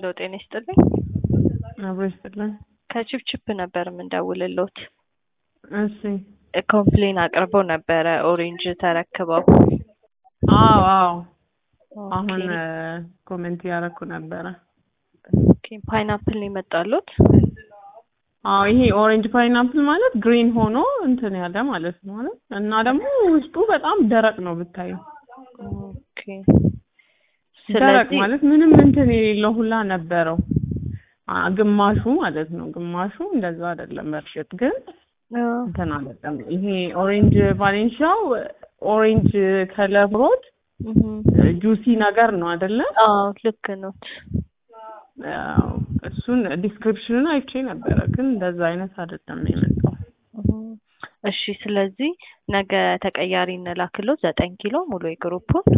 ጤና ይስጥልኝ። አብሮ ይስጥልን። ከችፕችፕ ነበር የምንደውልሎት። እሺ። ኮምፕሌን አቅርበው ነበረ ኦሬንጅ ተረክበው። አዎ አዎ። ኦኬ። አሁን ኮሜንት ያደረኩ ነበረ። ኦኬ። ፓይናፕል ነው የመጣሉት? አዎ ይሄ ኦሬንጅ ፓይናፕል ማለት ግሪን ሆኖ እንትን ያለ ማለት ነው አይደል? እና ደግሞ ውስጡ በጣም ደረቅ ነው ብታዩ። ኦኬ። ደረቅ ስለዚህ ማለት ምንም እንትን የሌለው ሁላ ነበረው። አ ግማሹ ማለት ነው። ግማሹ እንደዛ አይደለም። በእርግጥ ግን አዎ፣ እንትን አይደለም። ይሄ ኦሬንጅ ቫሌንሻው ኦሬንጅ ከለር ሮድ እህም፣ ጁሲ ነገር ነው አይደለ? አዎ ልክ ነው። አዎ፣ እሱን ዲስክሪፕሽኑን አይቼ ነበረ፣ ግን እንደዛ አይነት አይደለም የመጣው። እህም። እሺ፣ ስለዚህ ነገ ተቀያሪ እንላክሎት ዘጠኝ ኪሎ ሙሉ የግሩፑን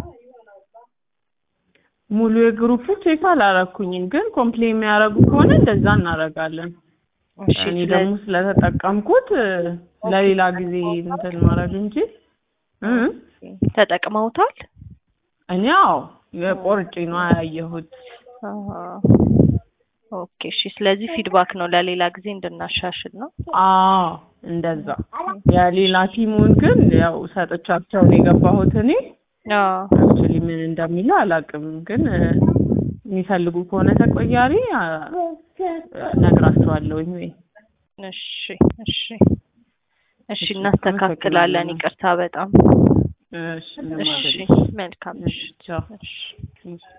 ሙሉ የግሩፑ ቼክ አላረኩኝም፣ ግን ኮምፕሌን የሚያደርጉ ከሆነ እንደዛ እናደርጋለን። እሺ፣ እኔ ደግሞ ስለተጠቀምኩት ለሌላ ጊዜ እንትን ማድረግ እንጂ እ ስለዚህ ተጠቅመውታል? እኔ አዎ የቆርጬ ነው ያየሁት። አሃ። ኦኬ። እሺ፣ ስለዚህ ፊድባክ ነው ለሌላ ጊዜ እንድናሻሽል ነው። አዎ እንደዛ። የሌላ ቲሙን ግን ያው ሰጥቻቸው ነው የገባሁት እኔ አዎ አክቹሊ ምን እንደሚለው አላውቅም፣ ግን እ፣ የሚፈልጉ ከሆነ ተቆያሪ አ፣ እነግራቸዋለሁኝ ወይ እሺ እሺ እሺ እናስተካክላለን። አመሰግናለሁ። ይቅርታ በጣም እሺ ምንም እሺ አይደለም። መልካም እሺ ምሽት። ቻው። እሺ እሺ